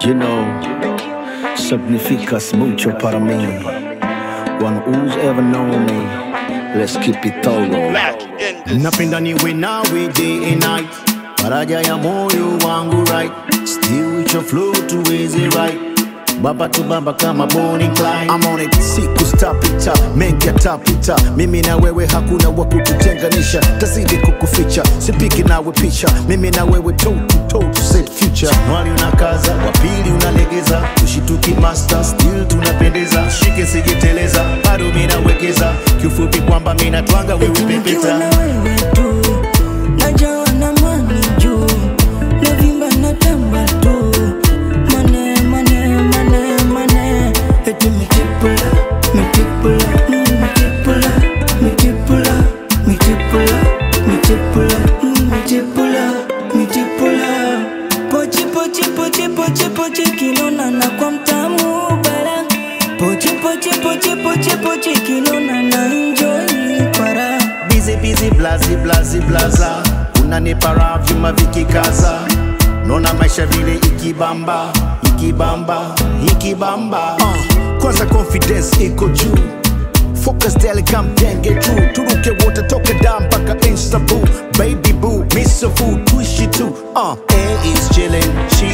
You know, significas mucho para mí. One who's ever known me, let's keep it todo. Black in this. napenda niwe nawe day and night faraja ya moyo wangu right still with your flow tuweze right baba tu baba kama Bonnie Clyde I'm on it siku stapita mengi yatapita mimi na wewe hakuna wa kututenganisha tazidi kukuficha sipiki nawe picha mimi na wewe toe to toe to set future mwali unakaza wapili unalegeza tushituki master still tunapendeza shike sijeteleza bado mimi nawekeza kiufupi kwamba mimi natwanga wewe Nikiwa pepeta na wewe tu najawa na mani juu navimba na tamba tu mane mane mane mane eti mitipula mitipula mm, mitipula mitipula mitipula mitipula mm, mitipula mitipula pochi pochi pochi pochi pochi kinona na kwa mtamu bara pochi pochi pochi pochi pochi kinona na enjoy para busy busy blazi blazi blaza unanipa raha vyuma vikikaza naona maisha vile ikibamba ikibamba ikibamba uh, kwanza confidence iko juu focus daily kampenge juu turuke wote toka da mpaka instabu baby boo miso food tuishi tu uh, A is chilling she